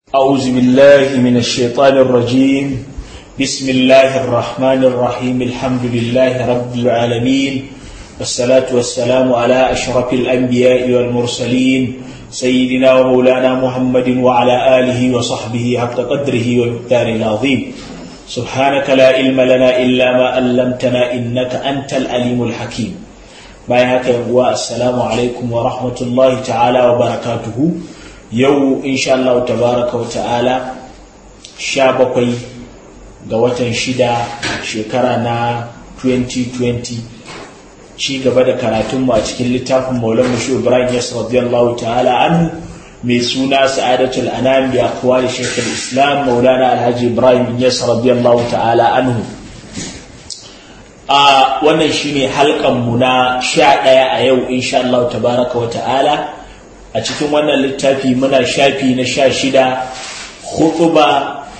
أعوذ بالله من الشيطان الرجيم بسم الله الرحمن الرحيم الحمد لله رب العالمين والصلاة والسلام على أشرف الأنبياء والمرسلين سيدنا ومولانا محمد وعلى آله وصحبه حق قدره ومقداره العظيم سبحانك لا علم لنا إلا ما علمتنا إنك أنت العليم الحكيم bayan haka yanguwa assalamu alaikum wa rahmatullahi ta'ala wa barakatuhu yau insha Allah tabaraka wa ta'ala sha bakwai ga watan shida shekara na 2020 ci gaba da karatunmu a cikin littafin maulan mushi ibrahim yas radiyallahu ta'ala anhu mai suna sa'adatul anam bi aqwali shaykh islam maulana alhaji ibrahim yas radiyallahu ta'ala anhu a wannan shine halkanmu na sha ɗaya a yau insha Allah tabaraka wa ta'ala a cikin wannan littafi muna shafi na sha shida hutuba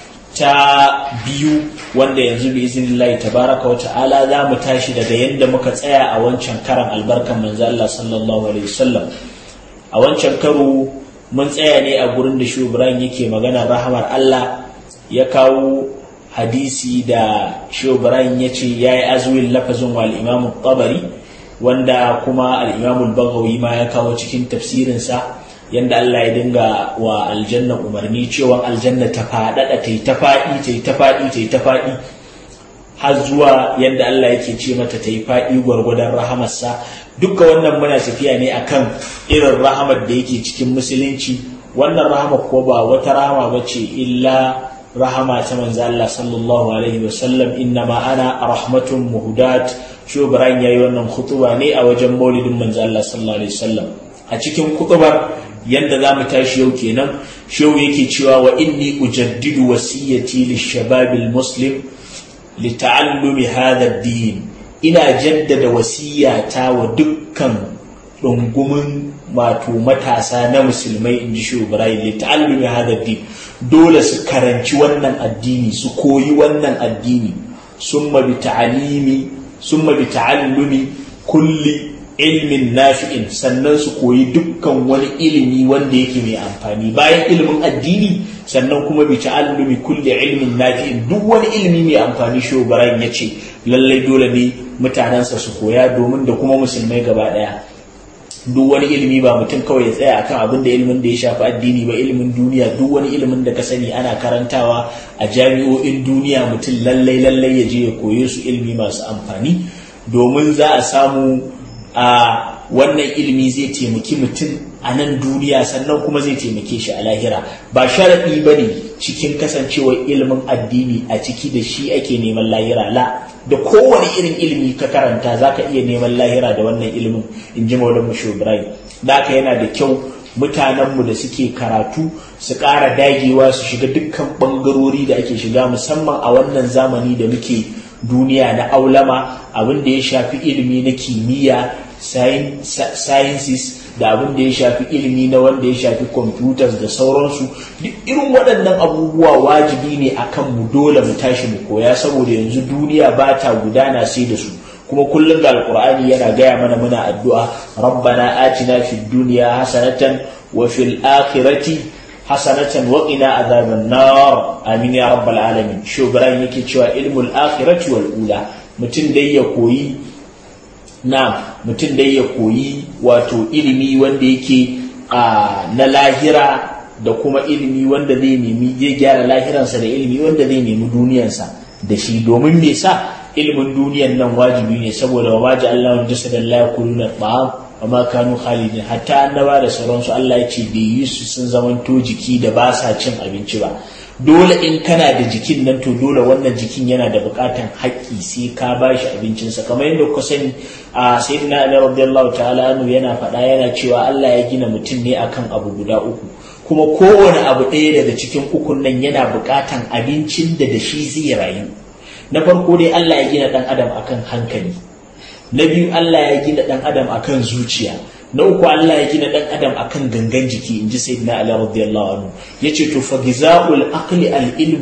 ta biyu wanda yanzu bi izinillahi tabaraka wa ta'ala za mu tashi daga yadda muka tsaya a wancan karan albarkan manzo Allah sallallahu alaihi wasallam a wancan karo mun tsaya ne a gurin da shi Ibrahim yake magana rahamar Allah ya kawo hadisi da Shehu Ibrahim ya ce ya yi azuwin lafazin wa al'imamun tabari wanda kuma al'imamun bagawi ma ya kawo cikin tafsirinsa yadda Allah ya dinga wa aljanna umarni cewa aljanna ta faɗaɗa ta yi ta faɗi ta yi ta faɗi ta yi ta faɗi har zuwa yadda Allah yake ce mata ta yi faɗi gwargwadon rahamarsa dukka wannan muna tafiya ne akan irin rahamar da yake cikin musulunci wannan rahamar ko ba wata rahama ba ce illa rahama ta manzo Allah sallallahu alaihi wasallam inna ma ana rahmatun muhdat shi Ibrahim yayi wannan khutuba ne a wajen maulidin manzo Allah sallallahu alaihi wasallam a cikin khutubar yanda zamu tashi yau kenan shehu yake cewa wa inni ujaddidu wasiyati lishabab almuslim lita'allumi hadha ad-din ina jaddada wasiyata wa dukkan dungumin wato matasa na musulmai in ji shi Ibrahim lita'allumi hadha ad-din dole su karanci wannan addini su koyi wannan addini summa bi ta'alimi summa bi ta'allumi kulli ilmin nafi'in sannan su koyi dukkan wani ilimi wanda yake mai amfani bayan ilimin addini sannan kuma bi ta'allumi kulli ilmin nafi'in duk wani ilimi mai amfani shi Ibrahim ya ce lallai dole ne mutanensa su koya domin da kuma musulmai gaba daya duk wani ilimi ba mutum kawai ya tsaya akan abin da ilimin da ya shafi addini ba ilimin duniya duk wani ilimin da ka sani ana karantawa a jami'o'in duniya mutum lallai lallai ya je ya koye su ilimi masu amfani domin za a samu a wannan ilimi zai taimaki mutum a nan duniya sannan kuma zai taimake shi a lahira ba sharaɗi ba ne cikin kasancewar ilimin addini a ciki da shi ake neman lahira la da kowane irin ilimi ka karanta za ka iya neman lahira da wannan ilimin in ji maulan musho ibrahim da haka yana da kyau mutanenmu da suke karatu su ƙara dagewa su shiga dukkan ɓangarori da ake shiga musamman a wannan zamani da muke duniya na aulama abin da ya shafi ilimi na kimiyya sciences da abin da ya shafi ilimi na wanda ya shafi computers da sauransu duk irin waɗannan abubuwa wajibi ne akan mu dole mu tashi mu koya saboda yanzu duniya ba ta gudana sai da su kuma kullum da alkur'ani yana gaya mana muna addu'a rabbana atina fid dunya hasanatan wa fil akhirati hasanatan wa qina adhaban nar amin ya rabbal alamin shugaban yake cewa ilmul akhirati wal ula mutum dai ya koyi na mutum dai ya koyi wato ilimi wanda yake na lahira da kuma ilimi wanda zai nemi zai gyara lahiransa da ilimi wanda zai nemi duniyansa da shi domin me sa ilimin duniyan nan wajibi ne saboda wa maji Allah wani jasadan la yakuluna ta'am wa ma kanu khalidin hatta annaba da sauransu Allah ya ce bai yi su sun zamanto jiki da ba sa cin abinci ba dole in kana da jikin nan to dole wannan jikin yana da bukatan haƙƙi sai ka ba shi abincinsa kamar yadda kuka sani a sayyidina ali radiyallahu ta'ala anhu yana faɗa yana cewa Allah ya gina mutum ne akan abu guda uku kuma kowane abu ɗaya daga cikin ukun nan yana bukatan abincin da da shi zai rayu na farko dai Allah ya gina ɗan adam akan hankali na biyu Allah ya gina ɗan adam akan zuciya na uku Allah ya gina dan adam akan gangan jiki in ji sayyidina Ali radiyallahu anhu yace to fa gizaul aqli al ilm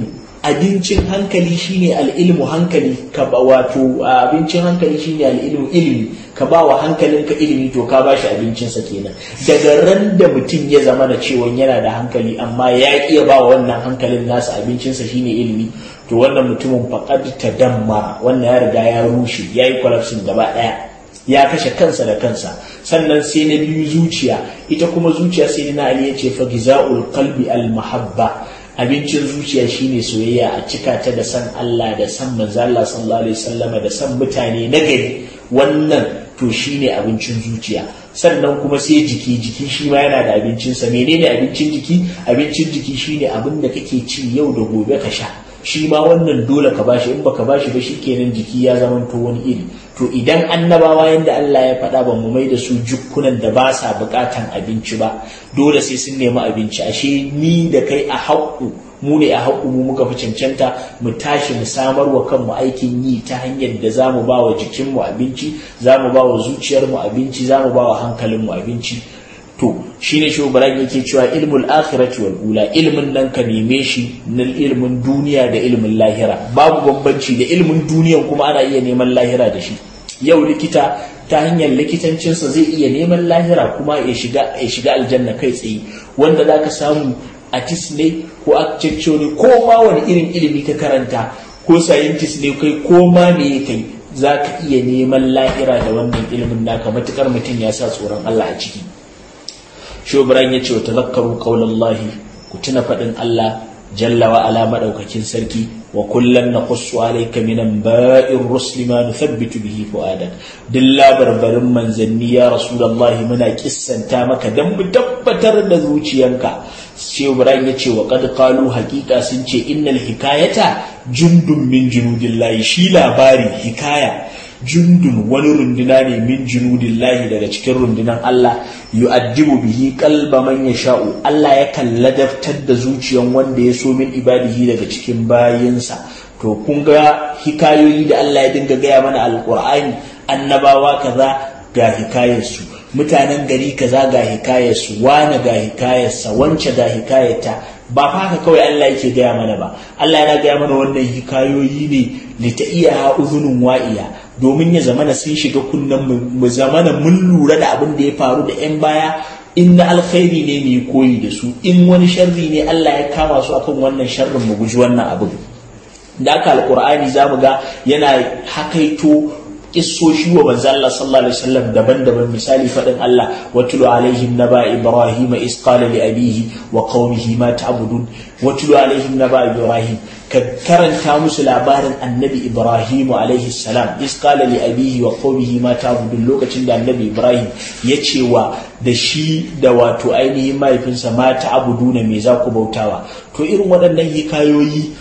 abincin hankali shine al'ilmu hankali ka ba wato abincin hankali shine al'ilmu ilimi ka ba wa hankalinka ilimi to ka bashi abincinsa kenan daga ran da mutum ya zama da cewa yana da hankali amma ya iya ba wa wannan hankalin nasa abincinsa shine ilimi to wannan mutumin faqad tadammara wannan ya riga ya rushe ya yi collapsing gaba daya ya kashe kansa da kansa sannan sai na biyu zuciya ita kuma zuciya sai na ali ya ce fa gizaul qalbi al mahabba abincin zuciya shine soyayya a cika ta da san Allah da san manzo Allah sallallahu alaihi wasallam da san mutane na gari wannan to shine abincin zuciya sannan kuma sai jiki jiki shi ma yana da abincinsa menene abincin jiki abincin jiki shine abin da kake ci yau da gobe ka sha shi ma wannan dole ka bashi in baka bashi ba shikenan jiki ya zama to wani iri to idan annabawa yanda Allah ya faɗa ba mu mai da su jukkunan da ba sa buƙatan abinci ba dole sai sun nemi abinci ashe ni da kai a haƙƙu mu ne a haƙƙu mu muka fi cancanta mu tashi mu samar wa kanmu aikin yi ta hanyar da za mu ba wa jikinmu abinci za mu ba wa zuciyarmu abinci za mu ba wa hankalinmu abinci to shine shi Ibrahim yake cewa ilmul akhirati wal ula ilmin nan ka neme shi na ilmin duniya da ilmin lahira babu bambanci da ilmin duniyan kuma ana iya neman lahira da shi yau likita ta hanyar likitancinsa zai iya neman lahira kuma ya shiga ya shiga aljanna kai tsaye wanda zaka samu artist ne ko architecture ne ko ma wani irin ilimi ka karanta ko scientist ne kai ko ma me kai za ka iya neman lahira da wannan ilimin naka matukar mutum ya sa tsoron Allah a ciki shobran ya ce wa tazakkaru qaulallahi ku tuna faɗin Allah jalla wa ala madaukakin sarki wa kullan naqussu alayka min anba'ir rusli ma nuthabbitu bihi fuadak dilla barbarin manzanni ya rasulullahi muna kissanta maka dan mu tabbatar da zuciyanka sai Ibrahim ya ce wa qad qalu haqiqa sun ce innal hikayata jundun min junudillahi shi labari hikaya jundun wani runduna ne min junudillahi daga cikin rundunan Allah yu'addibu bihi qalba man yasha'u Allah ya ladabtar da zuciyan wanda ya so min ibadihi daga cikin bayinsa to kun ga hikayoyi da Allah ya dinga gaya mana alqur'ani annabawa kaza ga hikayarsu mutanen gari kaza ga hikayarsu wane ga hikayarsa wance ga hikayarta ba fa haka kawai Allah yake gaya mana ba Allah yana gaya mana wannan hikayoyi ne li ta iya uzunun wa'iya domin ya zamana sun shiga kunnen mu zamana mun lura da abin da ya faru da yan baya in na alkhairi ne mu koyi da su in wani sharri ne Allah ya kama su akan wannan sharrin mu guji wannan abin da aka alqur'ani zamu ga yana hakaito kissoshi wa manzo Allah sallallahu alaihi wasallam daban-daban misali fadin Allah watulu alaihim naba ibrahim is qala li abihi wa qaumihi ma ta'budun watulu alaihim naba ibrahim ka karanta musu labarin annabi ibrahim alaihi salam is qala li abihi wa qaumihi ma ta'budun lokacin da annabi ibrahim ya ce wa da shi da wato ainihin mahaifinsa ma ta'buduna me za ku bautawa to irin waɗannan hikayoyi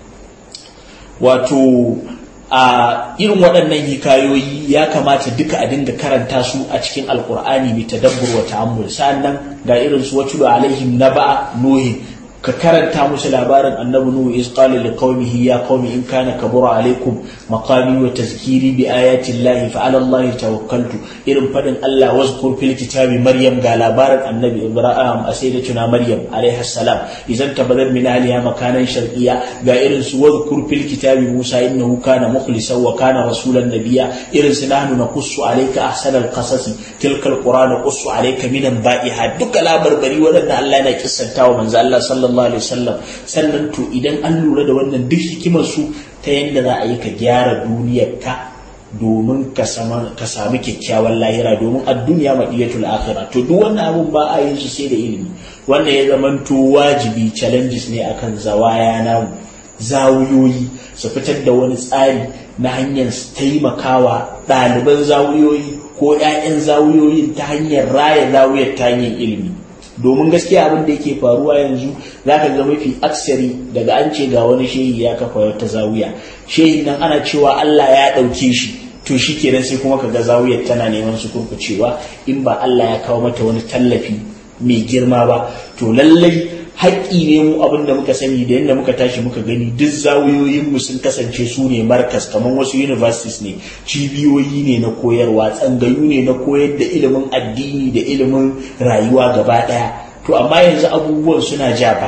wato a irin waɗannan hikayoyi ya kamata duka a dinga karanta su a cikin alkur'ani bi tadabbur wa ta'ammul sannan ga irin su wacce alaihim naba nuhin ka karanta musu labarin annabi nuhu is qala li qaumihi ya qaumi in kana kabura alaikum maqami wa tazkiri bi ayati llahi fa ala allahi tawakkaltu irin fadin Allah wazkur fil kitabi maryam ga labarin annabi ibrahim a sai da tuna maryam alaiha salam idan tabadar min aliya makanan sharqiyya ga irin su wazkur fil kitabi musa innahu kana mukhlisan wa kana rasulan nabiyya irin su nahnu naqussu alayka ahsanal qasasi tilka alqur'ana qussu alayka min anba'iha duka labarbari wadannan Allah yana kissantawa manzo Allah sallallahu sallallahu alaihi wasallam sannan to idan an lura da wannan duk hikimar su ta yadda za a yi ka gyara duniyar ka domin ka sami kyakkyawan lahira domin a duniya maɗiyatul akhira to duk wannan abun ba a yin su sai da ilimi wannan ya zamanto wajibi challenges ne akan zawaya namu zawuyoyi su fitar da wani tsari na hanyar taimakawa ɗaliban zawuyoyi ko 'ya'yan zawuyoyin ta hanyar raya zawuyar ta hanyar ilimi domin gaskiya abin da yake faruwa yanzu za ka ga mafi aksari daga an ce ga wani shehi ya kafa wata zawiya shehi nan ana cewa Allah ya ɗauke shi to shi kenan sai kuma ka ga zawiyar tana neman su kurkucewa in ba Allah ya kawo mata wani tallafi mai girma ba to lallai haƙƙi ne mu abin da muka sani da yadda muka tashi muka gani duk zawiyoyinmu sun kasance su ne markas kamar wasu universities ne cibiyoyi ne na koyarwa tsangayu ne na koyar da ilimin addini da ilimin rayuwa gaba ɗaya to amma yanzu abubuwan suna ja baya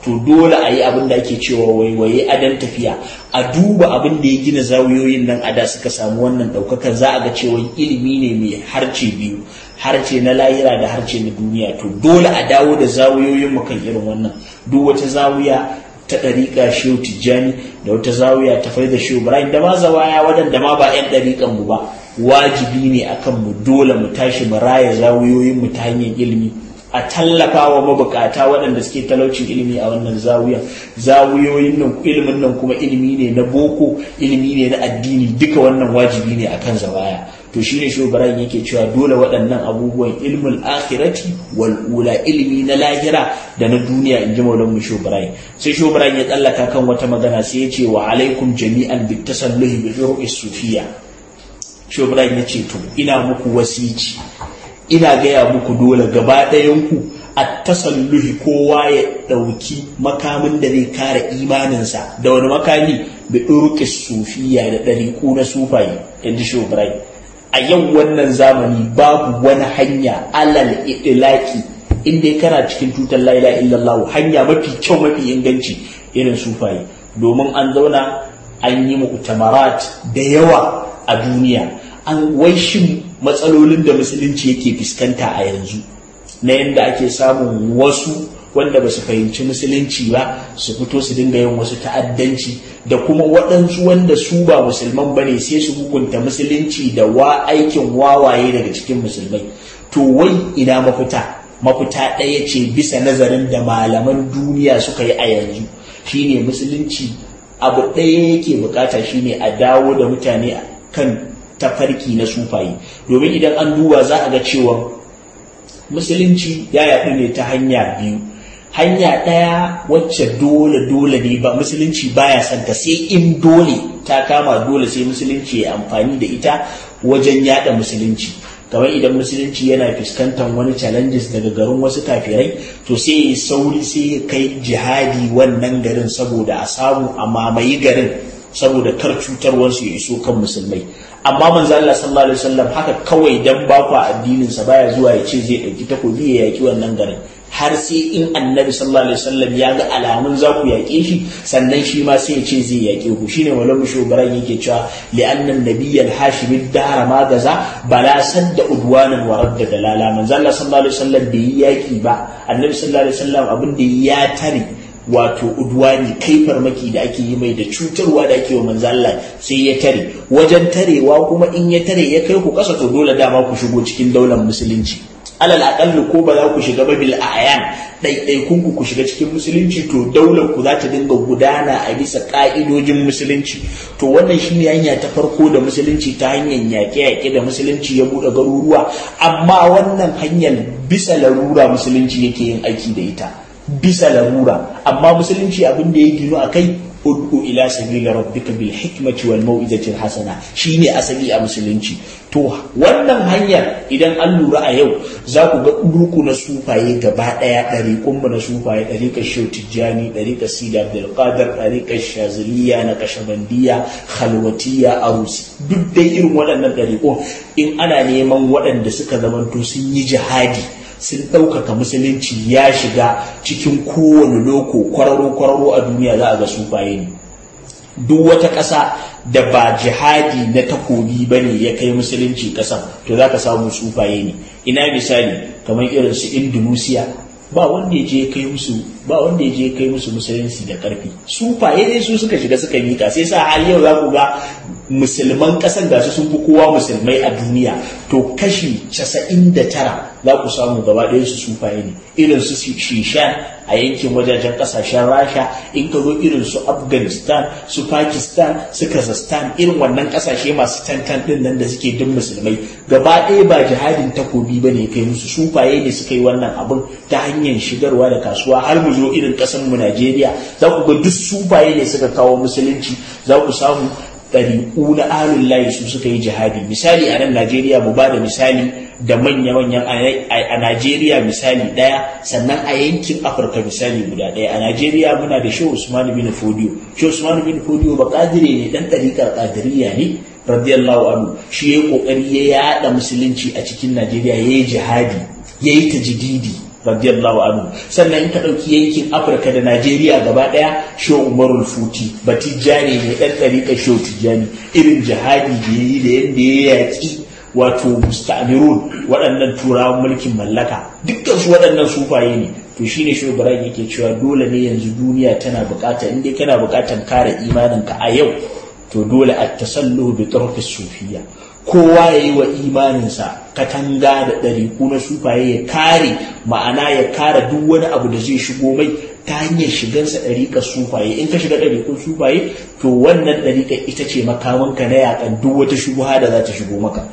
to dole a yi abin da ake cewa waiwaye adan tafiya a duba abin da ya gina zawiyoyin nan a da suka samu wannan ɗaukakar za a ga cewa ilimi ne mai harce biyu harce na lahira da harce na duniya to dole a dawo da zawiyoyin mu kan irin wannan duk wata zawiya ta ɗariƙa shehu tijjani da wata zawiya ta faida shehu ibrahim da ma zawaya waɗanda ma ba 'yan ɗariƙan mu ba wajibi ne akan mu dole mu tashi mu raya zawiyoyin mu ta hanyar ilimi a tallafa wa mabukata waɗanda suke talaucin ilimi a wannan zawiya zawiyoyin nan ilimin nan kuma ilimi ne na boko ilimi ne na addini duka wannan wajibi ne akan zawaya to shine shugaban yake cewa dole waɗannan abubuwan ilmul akhirati wal ula ilimi na lahira da na duniya in ji maulan mu shugaban sai shugaban ya tsallaka kan wata magana sai ya ce wa alaikum jami'an bit tasalluhi bi ru'is sufiya shugaban ya ce to ina muku wasici ina gaya muku dole gaba ɗayanku a tasalluhi kowa ya ɗauki makamin da zai kare imaninsa da wani makami da ɗurƙi sufiya da ɗariƙu na sufaye inda shi a yau wannan zamani babu wani hanya alal itilaki inda ya kana cikin tutar la ilaha illallah hanya mafi kyau mafi inganci irin sufaye domin an zauna an yi mu'tamarat da yawa a duniya an waishin matsalolin da musulunci yake fuskanta a yanzu na yadda ake samun wasu wanda ba su fahimci musulunci ba su fito su dinga yin wasu ta'addanci da kuma waɗansu wanda su ba musulman ba ne sai su hukunta musulunci da wa aikin wawaye daga cikin musulmai to wai ina mafita mafita ɗaya ce bisa nazarin da malaman duniya suka yi a yanzu shine musulunci abu ɗaya yake bukata shine a dawo da mutane kan tafarki na sufaye domin idan an duba za a ga cewa musulunci ya yaɗu ne ta hanya biyu hanya ɗaya wacce dole dole ne ba musulunci baya son ta sai in dole ta kama dole sai musulunci ya amfani da ita wajen yada musulunci kamar idan musulunci yana fuskantar wani challenges daga garin wasu kafirai to sai ya sauri sai ya kai jihadi wannan garin saboda a samu a mamaye garin saboda kar cutarwarsu ya iso kan musulmai amma manzo Allah sallallahu alaihi wasallam haka kawai dan ba ku addinin sa baya zuwa ya ce zai dauki takobi ya yaki wannan garin har sai in annabi sallallahu alaihi wasallam ya ga alamun za ku yaƙe shi sannan shi ma sai ya ce zai yaƙe ku shine walau shugaban yake cewa li'annan nabiyyal hashimi dahara ma gaza bala sadda udwanan wa radda dalala manzo Allah sallallahu alaihi wasallam bai yi yaƙi ba annabi sallallahu alaihi wasallam abin da ya tare wato udwani kai farmaki da ake yi mai da cutarwa da ake wa manzo Allah sai ya tare wajen tarewa kuma in ya tare ya kai ku kasa to dole dama ku shigo cikin daular musulunci alal aqallu ko ba za ku shiga ba bil ayan ɗaiɗaikun ku ku shiga cikin musulunci to daular ku za ta dinga gudana a bisa ka'idojin musulunci to wannan shine hanya ta farko da musulunci ta hanyar yaƙe-yaƙe da musulunci ya buɗe garuruwa amma wannan hanyar bisa larura musulunci yake yin aiki da ita bisa larura amma musulunci abin da ya gino a kai ud'u ila sabila rabbika bil hikmati wal mau'izati al hasana shine asali a musulunci to wannan hanyar idan an lura a yau za ku ga ɗurku na sufaye gaba ɗaya ɗariƙun mu na sufaye ɗariƙar shehu tijjani ɗariƙar sida abdul qadir ɗariƙar shaziliya na kashabandiya khalwatiya arusi duk dai irin waɗannan ɗariƙun in ana neman waɗanda suka zamanto sun yi jihadi sun ɗaukaka musulunci ya shiga cikin kowane loko kwararo-kwararo a duniya za a ga sufaye ne duk wata ƙasa da ba jihadi na takobi ba ne ya kai musulunci ƙasa to za ka samu sufaye ne ina misali kamar irin su indonesia ba wanda ya je kai musu ba wanda ya je kai musu musulunci da ƙarfi sufaye ne su suka shiga suka mika sai sa har yau za ku ga musulman ƙasar gasu sun fi kowa musulmai a duniya to kashi casa'in da tara za ku samu gaba ɗaya su sufaye ne irin su shishan a yankin wajajen ƙasashen rasha in ka zo irin su afghanistan su pakistan su kazakhstan irin wannan ƙasashe masu tantan ɗin nan da suke duk musulmai gaba ɗaya ba jihadin takobi ba ne kai musu sufaye ne suka yi wannan abin ta hanyar shigarwa da kasuwa har mu zo irin ƙasar mu najeriya za ku ga duk sufaye ne suka kawo musulunci za ku samu ɗariƙu na alun layi su suka yi jihadi misali a nan najeriya mu ba da misali da manya-manyan a najeriya misali ɗaya sannan a yankin afirka misali guda ɗaya a najeriya muna da shehu usman bin fodiyo shehu usman bin fodiyo ba ƙadire ne ɗan ɗariƙar ƙadiriya ne radiyallahu anhu shi ya ƙoƙari ya yaɗa musulunci a cikin najeriya ya yi jihadi ya yi tajididi radiyallahu anhu sannan in ka ɗauki yankin afirka da najeriya gaba ɗaya shehu umarul futi batijjani ne ɗan ɗariƙar shehu tijjani irin jihadi da ya yi da yadda ya yaƙi wato musta'mirun waɗannan turawan mulkin mallaka dukkan su waɗannan sufaye ne to shine shehu ibrahim yake cewa dole ne yanzu duniya tana buƙatar in dai kana buƙatar kare imaninka a yau to dole a tasallu bi turfis sufiya kowa ya yi wa imaninsa katanga da ɗariku na sufaye ya kare ma'ana ya kare duk wani abu da zai shigo mai ta hanyar shigansa ɗariƙar sufaye in ka shiga ɗariƙun sufaye to wannan ɗariƙar ita ce makamanka na yaƙan duk wata shubuha da za ta shigo maka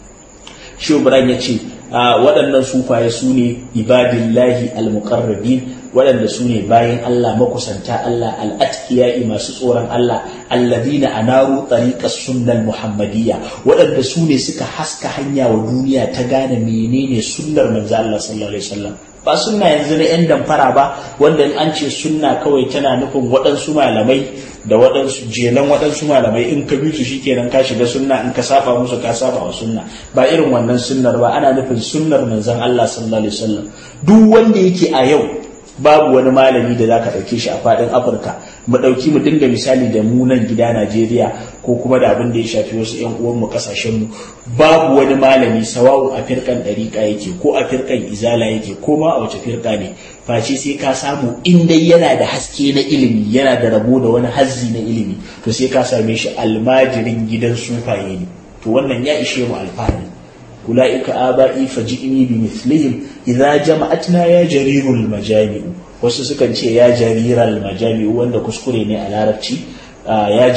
shi ya ce waɗannan sufaye su ne ibadillahi al-muqarrabin waɗanda su ne bayan Allah makusanta Allah al'atkiya'i masu tsoron Allah alladina anaru tariqas sunnal muhammadiyya waɗanda su ne suka haska hanya wa duniya ta gane menene sunnar manzo Allah sallallahu alaihi wasallam ba sunna yanzu na yan damfara ba wanda in an ce sunna kawai tana nufin waɗansu malamai da waɗansu jelan waɗansu malamai in ka bi su shikenan ka shiga sunna in ka saba musu ka saba wa sunna ba irin wannan sunnar ba ana nufin sunnar manzon Allah sallallahu alaihi wasallam duk wanda yake a yau babu wani malami da zaka ɗauke shi a faɗin afirka mu ɗauki mu dinga misali da mu nan gida najeriya ko kuma da abin da ya shafi wasu yan uwanmu ƙasashen mu babu wani malami sawa'un a firkan ɗariƙa yake ko a firkan izala yake ko ma a wace firka ne face sai ka samu in dai yana da haske na ilimi yana da rabo da wani hazzi na ilimi to sai ka same shi almajirin gidan sufaye ne to wannan ya ishe mu alfahari أولئك آبائي فجئني بمثلهم إذا جمعتنا يا جرير المجامع wasu sukan ce ya jariral majami wanda kuskure ne a larabci ya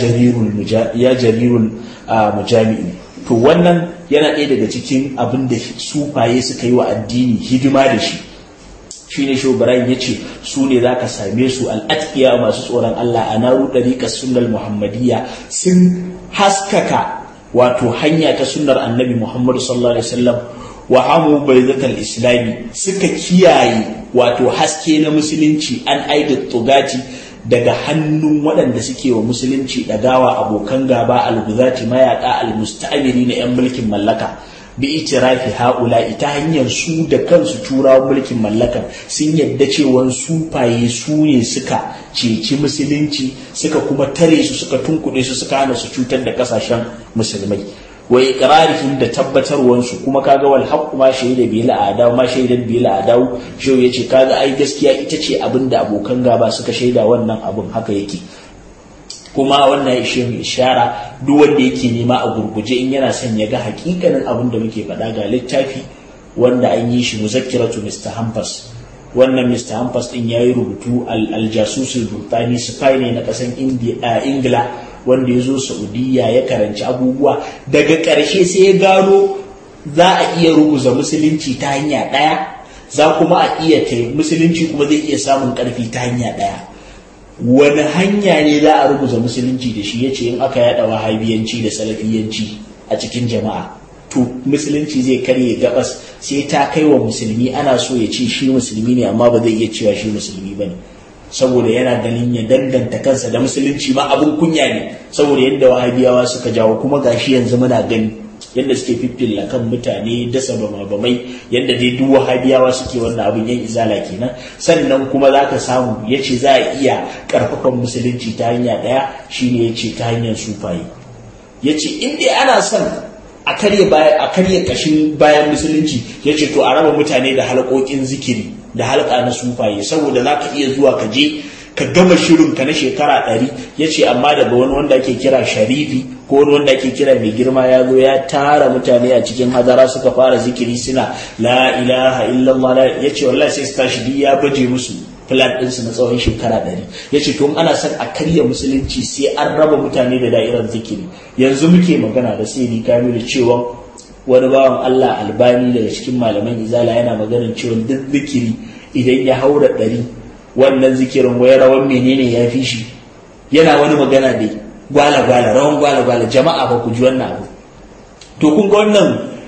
jarirul mujami'u to wannan yana ɗaya daga cikin abin da sufaye suka yi wa addini hidima da shi shi ne shobaran ya ce su ne za ka same su al'atkiya masu tsoron Allah a naru ɗariƙar sunnal muhammadiyya sun haskaka wato hanya ta sunnar annabi Muhammadu sallallahu alaihi wasallam wa hamu baizatal islami suka kiyaye wato haske na musulunci an aida tugati daga hannun waɗanda suke wa musulunci ɗagawa abokan gaba alguzati mayaka almusta'amiri na 'yan mulkin mallaka bi itirafi haula ita hanyar su da kansu turawan mulkin mallakar sun yadda cewa sufaye su ne suka ceci musulunci suka kuma tare su suka tunkuɗe su suka hana su cutar da kasashen musulmai wa iqrarihim da tabbatarwansu kuma kaga wal haqqu ma shaida bi la adaw ma shaidan bi la adaw shau yace kaga ai gaskiya ita ce abin da abokan gaba suka shaida wannan abin haka yake kuma wannan ya ishe mu ishara duk wanda yake nema a gurguje in yana son ya ga hakikanin abin da muke faɗa ga littafi wanda an yi shi muzakkiratu Mr. Hampas wannan Mr. Hampas din yayi rubutu al-jasusul burtani spy ne na ƙasan Ingila wanda ya zo Saudiya ya karanci abubuwa daga ƙarshe sai ya gano za a iya rubuza musulunci ta hanya ɗaya za kuma a iya musulunci kuma zai iya samun ƙarfi ta hanya ɗaya wani hanya ne za a rubuta musulunci da shi ya ce in aka yada wahabiyanci da salafiyanci a cikin jama'a to musulunci zai karye gabas sai ta kai wa musulmi ana so ya ce shi musulmi ne amma ba zai iya cewa shi musulmi ba ne saboda yana ganin ya danganta kansa da musulunci ma abin kunya ne saboda yadda wahabiyawa suka jawo kuma gashi yanzu muna gani yadda suke fiffilla kan mutane dasa bamai yadda dai duk wahabiyawa suke wannan abin yan izala kenan sannan kuma za ka samu ya ce za a iya karfafan musulunci ta hanya ɗaya shine ya ce ta hanyar sufaye ya ce in dai ana son a karya a karya kashin bayan musulunci ya ce to a raba mutane da halƙoƙin zikiri da halka na sufaye saboda za ka iya zuwa ka je ka gama shirin ka na shekara ɗari ya ce amma daga wani wanda ake kira sharifi ko wani wanda ake kira mai girma ya zo ya tara mutane a cikin hadara suka fara zikiri suna la ilaha illallah ya ce wallahi sai su tashi ya baje musu plan ɗinsu na tsawon shekara ɗari ya ce to ana son a karya musulunci sai an raba mutane da da'irar zikiri yanzu muke magana da sai ni kamilu cewa wani bawan Allah albani daga cikin malaman izala yana maganin cewa duk zikiri idan ya haura ɗari wannan zikirin wai rawan menene ya fi shi yana wani magana dai gwala gwala rawan gwala gwala jama'a ba ku ji wannan abu to kun ga wannan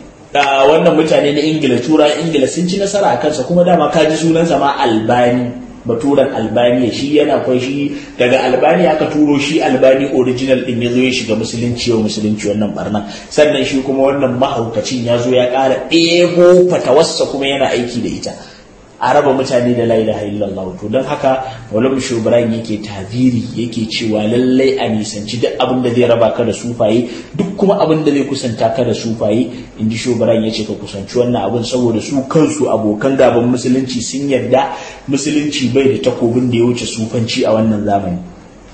wannan mutane na ingila tura ingila sun ci nasara a kansa kuma dama ka ji sunansa ma albani baturan albaniya shi yana kwai shi daga albani aka turo shi albani original din ya zo ya shiga musulunci yau musulunci wannan barna sannan shi kuma wannan mahaukacin ya zo ya ƙara ɗebo fatawarsa kuma yana aiki da ita a raba mutane da la ilaha illallah to don haka maulana shubran yake taziri yake cewa lallai a nisanci duk abin da zai raba ka da sufaye duk kuma abin da zai kusanta ka da sufaye in ji shubran ya ce ka kusanci wannan abin saboda su kansu abokan gaban musulunci sun yarda musulunci bai da takobin da ya wuce sufanci a wannan zamani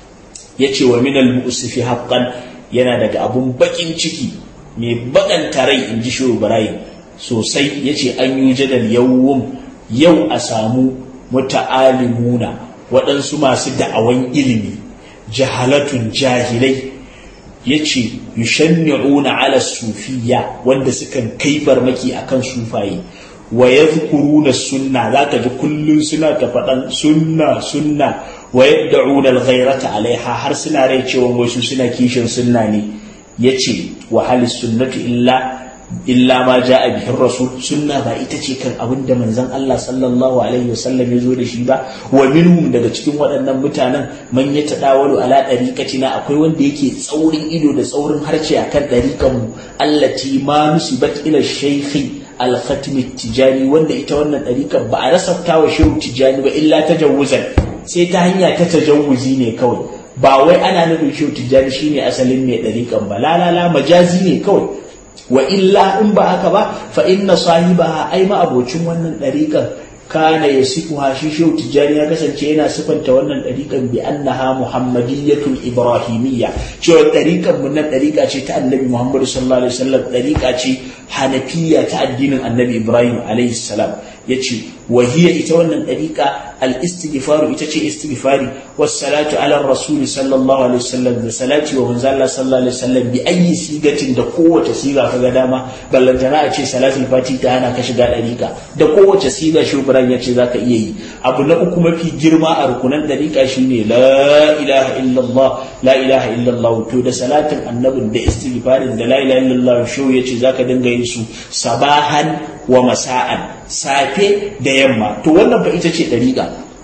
ya ce wa minal mu'usifi haqqan yana daga abun bakin ciki mai bakanta rai in ji shubran sosai ya ce an yi jadal yawon yau a samu muta'alimuna waɗansu masu da'awan ilimi jahalatun jahilai ya ce yushanni'una ala sufiya wanda sukan kai farmaki akan sufaye wa yadhkuruna sunna zaka ji kullun suna ta faɗan sunna sunna wa yad'una al-ghayrata alaiha har suna rai cewa wasu suna kishin sunna ne yace wa halis sunnatu illa illa ma ja'a bihi rasul sunna ba ita ce kan abin da manzon Allah sallallahu alaihi wasallam ya zo da shi ba wa minhum daga cikin waɗannan mutanen man ya tadawalu ala dariqatina akwai wanda yake tsaurin ido da tsaurin harce akan dariqan mu allati ma nusibat ila shaykhi al-khatim tijani wanda ita wannan dariqan ba a rasafta wa shehu tijani ba illa tajawuzan sai ta hanya ta tajawuzi ne kawai ba wai ana nufin shehu tijani shine asalin mai dariqan ba la la la majazi ne kawai wa illa in ba haka ba fa inna sahibaha ai ma abocin wannan dariƙan kana yasifuha shi shehu tijjani ya kasance yana sifanta wannan dariƙan bi annaha muhammadiyyatul ibrahimiyya cewa dariƙan mun nan dariƙa ce ta annabi muhammad sallallahu alaihi wasallam dariƙa ce hanafiyya ta addinin annabi ibrahim alaihi salam yace wa hiya ita wannan dariƙa al-istighfaru ita ce istighfari was salatu ala rasul sallallahu alaihi wasallam da salati wa manzo Allah sallallahu alaihi wasallam bi ayi sigatin da kowace siga kaga dama ballantana a ce salatul fati ta hana ka shiga dariƙa da kowace siga shugaban ya ce zaka iya yi abu na uku mafi girma a rukunan dariƙa shine la ilaha illallah la ilaha illallah to da salatin annabin da istighfarin da la ilaha illallah shu yace zaka dinga yin su sabahan wa masa'an safe da yamma to wannan fa ita ce dariƙa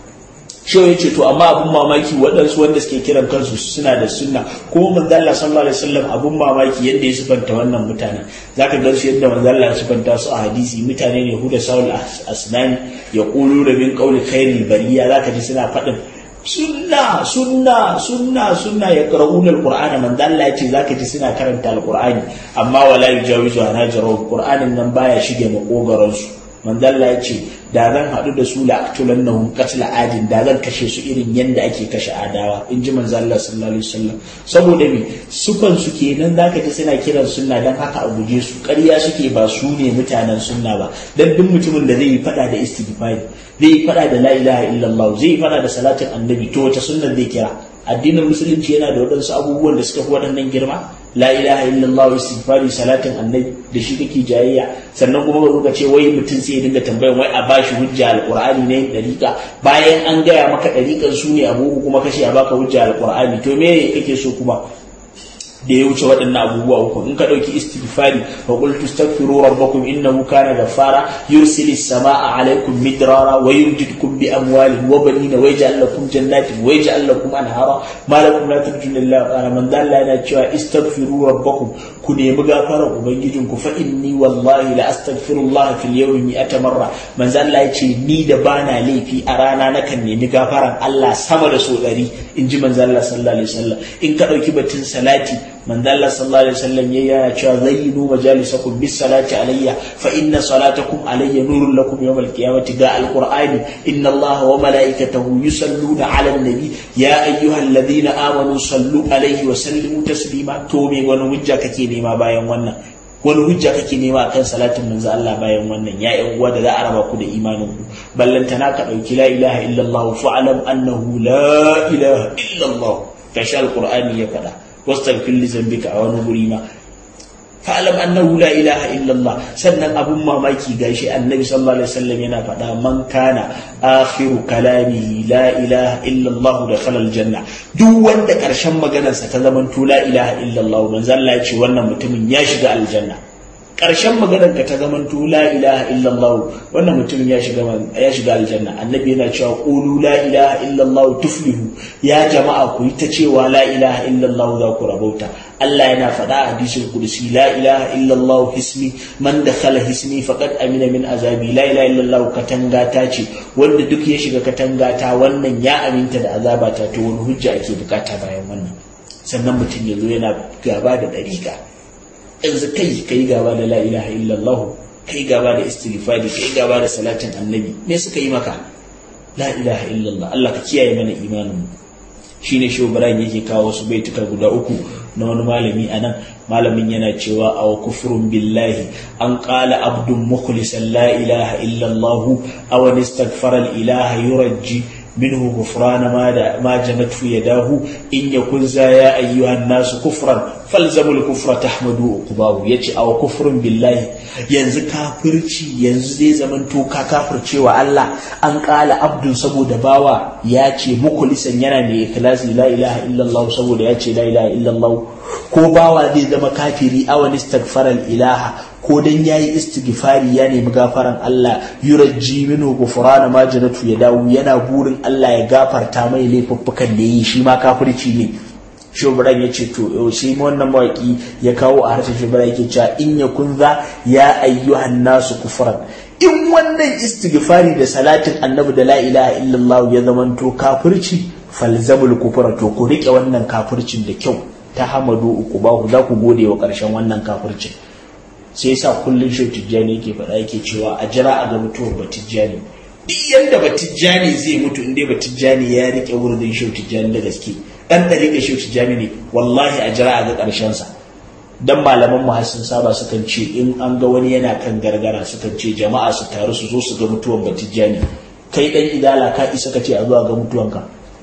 shehu ya ce to amma abun mamaki waɗansu wanda suke kiran kansu suna da sunna kuma manzo Allah sallallahu alaihi wasallam abun mamaki yadda ya sifanta wannan mutane zaka ga su yadda manzo Allah ya sifanta su a hadisi mutane ne huda saul asnani ya qulu da min qawli khairil bariya zaka ji suna faɗin sunna sunna sunna sunna ya qara'una alqur'ana manzo Allah ya ce zaka ji suna karanta alqur'ani amma wala yujawizu hanajaru qur'anin nan baya shige makogaran su manzo Allah ya ce da zan haɗu da su la aqtulannahum qatl adin da zan kashe su irin yanda ake kashe adawa in ji manzo Allah sallallahu alaihi wasallam saboda me sufan su kenan zaka ji suna kiran sunna dan haka a guje su ƙarya suke ba su ne mutanen sunna ba dan duk mutumin da zai yi fada da istighfari zai yi fada da la ilaha illallah zai yi fada da salatin annabi to wata sunna zai kira addinin musulunci yana da waɗansu abubuwan da suka fi waɗannan girma la ilaha illallah istighfari salatin annabi da shi kake jayayya sannan kuma ba ka ce wai mutum sai ya dinga tambayan wai a bashi hujja alqur'ani ne dariqa bayan an gaya maka dariqan su ne abubu kuma kace a baka hujja alqur'ani to me kake so kuma da ya wuce waɗannan abubuwa uku in ka ɗauki istighfari fa qul tastaghfiru rabbakum innahu kana ghaffara yursilis samaa alaykum midrara wa yumdidkum bi amwalin wa banina wa yaj'al lakum jannatin wa yaj'al lakum anhara ma lakum la tarjuna lillahi qala man dalla yana cewa istaghfiru rabbakum ku nemi gafarar ubangijin ku fa inni wallahi la astaghfirullah fil yawmi mi'ata marra man Allah ya ce ni da bana laifi a rana nakan nemi gafaran Allah sama da so ɗari in ji manzo Allah sallallahu alaihi wasallam in ka ɗauki batun salati manzo Allah sallallahu alaihi wasallam yayi yana cewa zayyinu majalisakum bis salati alayya fa inna salatakum alayya nurun lakum yawm al qiyamati ga al qur'ani inna Allah wa malaikatahu yusalluna ala nabi ya ayyuhalladhina amanu sallu alayhi wa sallimu taslima to me wani hujja kake nema bayan wannan wani hujja kake nema akan salatin manzo Allah bayan wannan ya yan uwa da za a raba ku da imanin ku ballantana ka dauki la ilaha illallah fa'alam annahu la ilaha illallah kashi alqur'ani ya faɗa واستغفر لذنبك a wani guri ma fa'alam annahu la ilaha illallah sannan abun mamaki gashi annabi sallallahu alaihi wasallam yana faɗa man kana akhiru kalamihi la ilaha illallah da khalal janna duk wanda karshen maganarsa ta zaman to la ilaha illallah manzo Allah ya ce wannan mutumin ya shiga aljanna ƙarshen maganar ka ta zamanto la ilaha illallah wannan mutumin ya shiga ya shiga aljanna annabi yana cewa qulu la ilaha illallah tuflihu ya jama'a ku yi ta cewa la ilaha illallah za ku rabauta Allah yana faɗa a hadisul qudsi la ilaha illallah hismi man dakhala hismi faqad amina min azabi la ilaha illallah katanga ta ce wanda duk ya shiga katanga ta wannan ya aminta da azaba ta to wani hujja ake bukata bayan wannan sannan mutum ya zo yana gaba da dariƙa yanzu kai kai gaba da la ilaha illallah kai gaba da istighfari kai gaba da salatin annabi me suka yi maka la ilaha illallah Allah ka kiyaye mana imanin mu shine shi Ibrahim yake kawo su baituka guda uku na wani malami anan malamin yana cewa aw kufrun billahi an qala abdun mukhlisan la ilaha illallah aw istaghfara al ilaha yurji منه غفران ما ما جنته يداه إن يكن ذا يا أيها الناس كفرا فالزموا الكفر تحمدوا عقباه يجي أو كفر بالله yanzu kafirci yanzu zai zaman to ka kafirce wa Allah an kala abdun saboda bawa ya ce mukulisan yana mai ikhlasi la ilaha illallah saboda ya ce la ilaha illallah ko bawa zai zama kafiri awan istaghfara ilaha ko dan yayi istighfari ya nemi gafaran Allah yurajji minhu ghufrana ma janatu ya dawo yana burin Allah ya gafarta mai laifuffukan da yi shi ma kafirci ne shubran ya ce to sai wannan mawaki ya kawo a harshen shubran yake cewa in ya kunza ya ayyuhan nasu kufran in wannan istighfari da salatin annabi da la ilaha illallah ya zamanto kafirci falzamul kufra to ku rike wannan kafircin da kyau ta hamadu uku ba ku za ku gode wa karshen wannan kafircin sai yasa kullun shau tijjani yake faɗa yake cewa a jira a ga mutuwar batijjani duk yanda batijjani zai mutu in dai batijjani ya rike wurin shau tijjani da gaske dan da rike shau tijjani ne wallahi a jira a ga karshen sa dan malaman mu har sun saba sukan ce in an ga wani yana kan gargara sukan ce jama'a su taru su zo su ga mutuwan batijjani kai dan idala ka isa ka ce a zuwa ga mutuwanka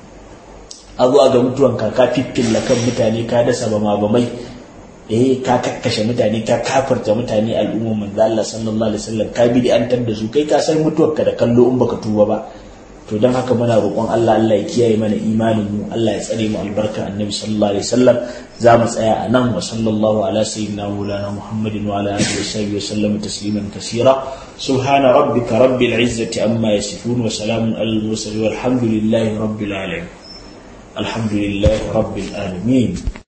a zuwa ga mutuwanka ka fiffilla kan mutane ka dasa bama bamai eh ka kakkashe mutane ka kafarta mutane al'umma manzo Allah sallallahu alaihi wasallam ka bi an da su kai ka san mutuwarka da kallo in baka tuba ba to dan haka muna roƙon Allah Allah ya kiyaye mana imanin mu Allah ya tsare mu albarka annabi sallallahu alaihi wasallam za mu tsaya a nan wa sallallahu ala sayyidina maulana muhammadin wa ala alihi wa sahbihi wa sallam tasliman kaseera subhana rabbika rabbil izzati amma yasifun wa salamun alal mursalin walhamdulillahi rabbil alamin alhamdulillahi rabbil alamin